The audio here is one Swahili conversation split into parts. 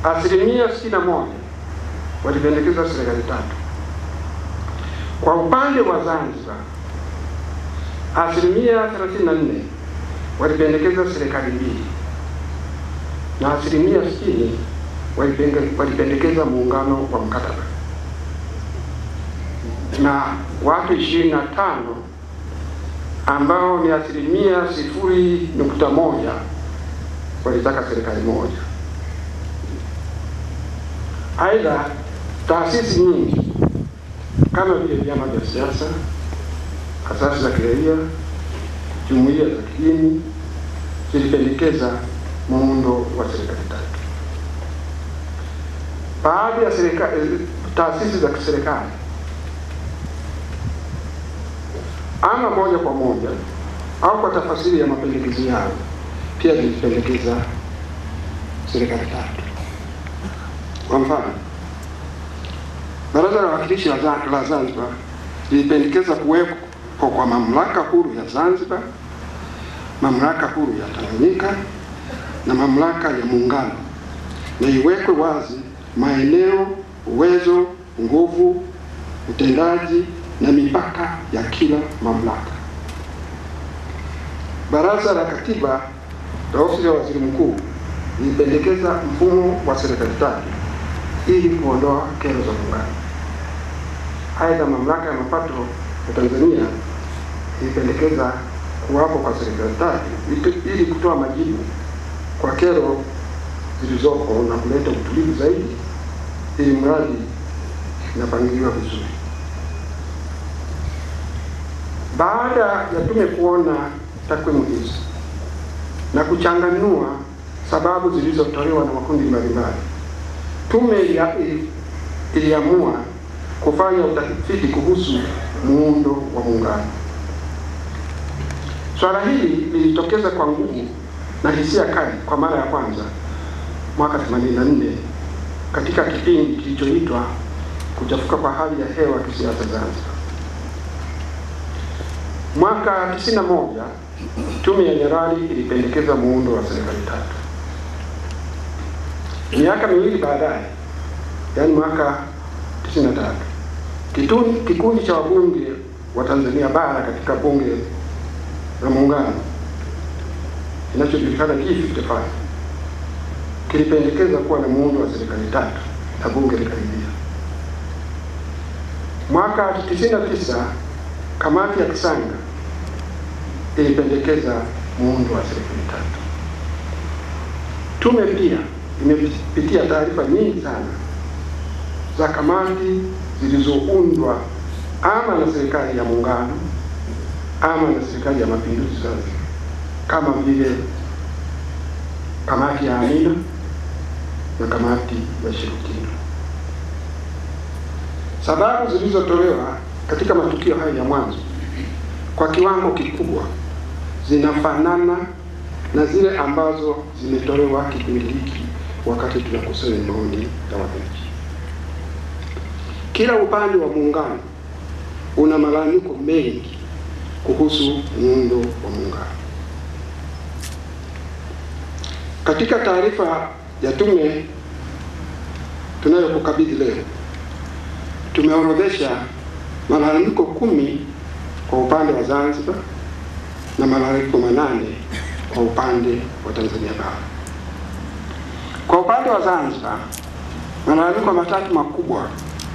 asilimia sitini na moja walipendekeza serikali tatu. Kwa upande wa Zanzibar, asilimia 34 walipendekeza serikali mbili na asilimia 60 walipenge- walipendekeza muungano wa mkataba na watu 25 ambao ni asilimia sifuri nukta moja walitaka serikali moja. Aidha, taasisi nyingi kama vile vyama vya siasa, asasi za kiraia, jumuiya za kidini zilipendekeza muundo wa serikali tatu. Baadhi ya serikali, taasisi za kiserikali ama moja kwa moja au kwa tafasiri ya mapendekezo yao pia zilipendekeza serikali tatu. Kwa mfano, Baraza la Wawakilishi la Za- la Zanzibar lilipendekeza kuwepo kwa mamlaka huru ya Zanzibar, mamlaka huru ya Tanganyika na mamlaka ya Muungano, na iwekwe wazi maeneo, uwezo, nguvu, utendaji na mipaka ya kila mamlaka. Baraza la Katiba la Ofisi ya Waziri Mkuu lilipendekeza mfumo wa serikali tatu ili kuondoa kero za muungano. Aidha, mamlaka ya mapato ya Tanzania ilipendekeza kuwapo kwa serikali tatu ili- ili kutoa majibu kwa kero zilizopo na kuleta utulivu zaidi, ili mradi inapangiliwa vizuri. Baada ya tume kuona takwimu hizi na kuchanganua sababu zilizotolewa na makundi mbalimbali, tume ilia- ili- iliamua kufanya utafiti kuhusu muundo wa muungano. Swala hili lilitokeza kwa nguvu na hisia kali kwa mara ya kwanza mwaka 84 katika kipindi kilichoitwa kuchafuka kwa hali ya hewa kisiasa Zanzibar. Mwaka 91 tume ya Nyerere ilipendekeza muundo wa serikali tatu. Miaka miwili baadaye, yaani mwaka 93, kituni- kikundi cha wabunge wa Tanzania bara katika bunge la muungano kinachojulikana G55 kilipendekeza kuwa na muundo wa serikali tatu na bunge likaridhia. Mwaka 99 kamati ya Kisanga ilipendekeza muundo wa serikali tatu. Tume pia imepitia taarifa nyingi sana za kamati zilizoundwa ama na serikali ya muungano ama na serikali ya mapinduzi Zanzibar, kama vile kamati ya Amina na kamati ya Shirikina. Sababu zilizotolewa katika matukio hayo ya mwanzo kwa kiwango kikubwa zinafanana na zile ambazo zimetolewa kipindi hiki wakati tunakusanya maoni ya wananchi. Kila upande wa muungano una malalamiko mengi kuhusu muundo wa muungano. Katika taarifa ya tume tunayokukabidhi leo, tumeorodhesha malalamiko kumi kwa upande wa Zanzibar na malalamiko manane kwa upande wa Tanzania bara. Kwa upande wa Zanzibar, malalamiko matatu makubwa.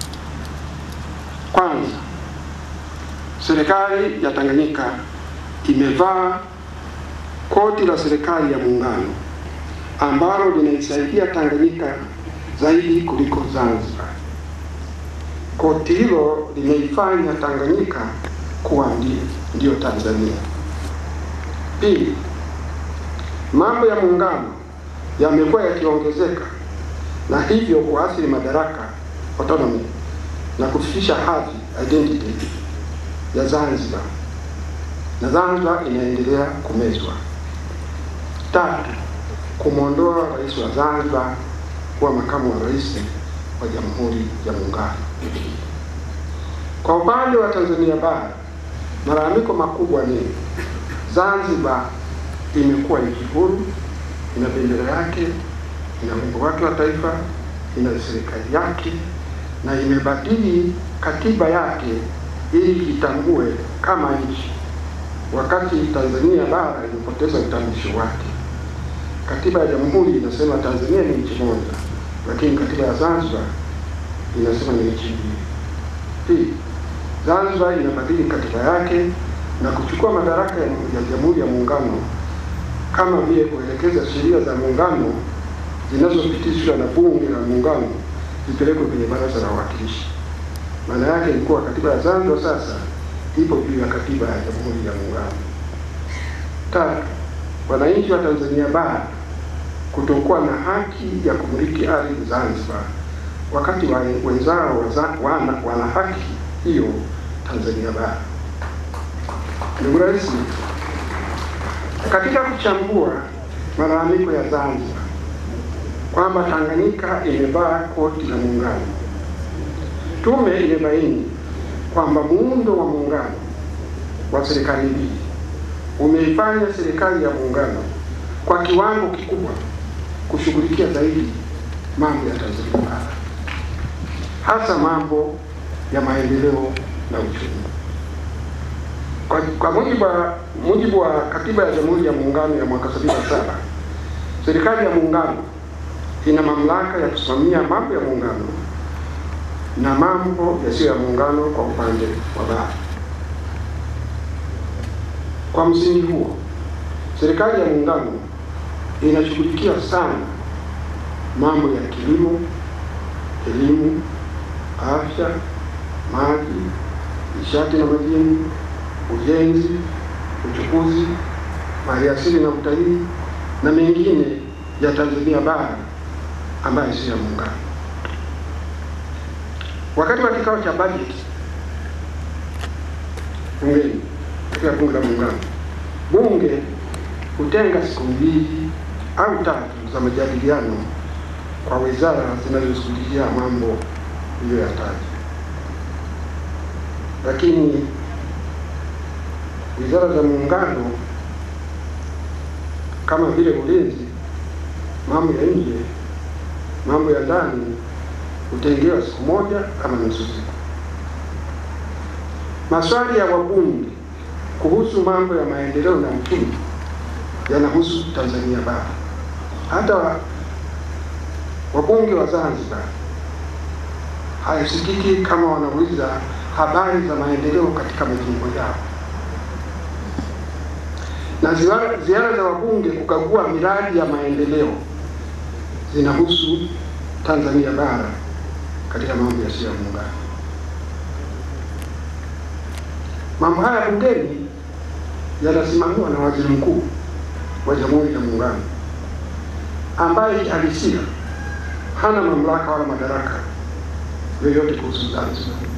Kwanza, serikali ya Tanganyika imevaa koti la serikali ya muungano ambalo linaisaidia Tanganyika zaidi kuliko Zanzibar. Koti hilo limeifanya Tanganyika kuwa ndi- ndiyo Tanzania. Pili, mambo ya muungano yamekuwa yakiongezeka na hivyo kuathiri madaraka autonomy na kufifisha hadhi identity ya Zanzibar na Zanzibar inaendelea kumezwa. Tatu, kumwondoa rais wa Zanzibar kuwa makamu wa rais wa Jamhuri ya Muungano. Kwa upande wa Tanzania bara, malalamiko makubwa ni Zanzibar imekuwa nchi huru, ina bendera yake, ina wimbo wake wa taifa, ina serikali yake na imebadili katiba yake ili itambue kama nchi, wakati Tanzania bara ilipoteza utambulisho wake. Katiba ya jamhuri inasema Tanzania ni nchi moja, lakini katiba ya Zanzibar inasema ni nchi mbili. Pili, Zanzibar inabadili katiba yake na kuchukua madaraka ya ya Jamhuri ya Muungano kama vile kuelekeza sheria za muungano zinazopitishwa na Bunge la Muungano zipelekwe kwenye Baraza la Wawakilishi. Maana yake ni kuwa katiba ya Zanzibar sasa ipo juu ya katiba ya Jamhuri ya Muungano. Tatu, wananchi wa Tanzania bara kutokuwa na haki ya kumiliki ardhi Zanzibar wakati wa wenzao waza- wana, wana haki hiyo Tanzania bara. Ndugu Rais, katika kuchambua malalamiko ya Zanzibar kwamba Tanganyika imevaa koti la muungano, tume imebaini kwamba muundo wa muungano wa serikali mbili umeifanya serikali ya muungano kwa kiwango kikubwa kushughulikia zaidi mambo ya Tanzania bara, hasa mambo ya maendeleo na uchumi. Kwa, kwa mujibu wa mujibu wa katiba ya Jamhuri ya Muungano ya mwaka 77 serikali ya muungano ina mamlaka ya kusimamia mambo ya muungano na mambo yasiyo ya muungano kwa upande wa bara. Kwa msingi huo, serikali ya muungano inashughulikia sana mambo ya kilimo, elimu, afya, maji, nishati na madini, ujenzi, uchukuzi, maliasili na utalii na mengine ya Tanzania bara ambayo sio ya muungano. Wakati wa kikao cha bajeti bungeni, katika bunge la muungano, bunge hutenga siku mbili au tatu za majadiliano kwa wizara zinazoshughulikia mambo iliyoyataja, lakini wizara za muungano kama vile ulinzi, mambo ya nje, mambo ya ndani hutengewa siku moja ama nusu siku. Maswali ya wabunge kuhusu mambo ya maendeleo na uchumi yanahusu Tanzania bara. Hata wabunge wa Zanzibar haisikiki kama wanauliza habari za maendeleo katika majimbo yao, na ziara, ziara za wabunge kukagua miradi ya maendeleo zinahusu Tanzania bara katika mambo yasiyo ya muungano. Mambo haya bungeni yanasimamiwa na waziri mkuu wa Jamhuri ya Muungano ambaye kihalisia hana mamlaka wala madaraka yoyote kuhusu Zanzibar.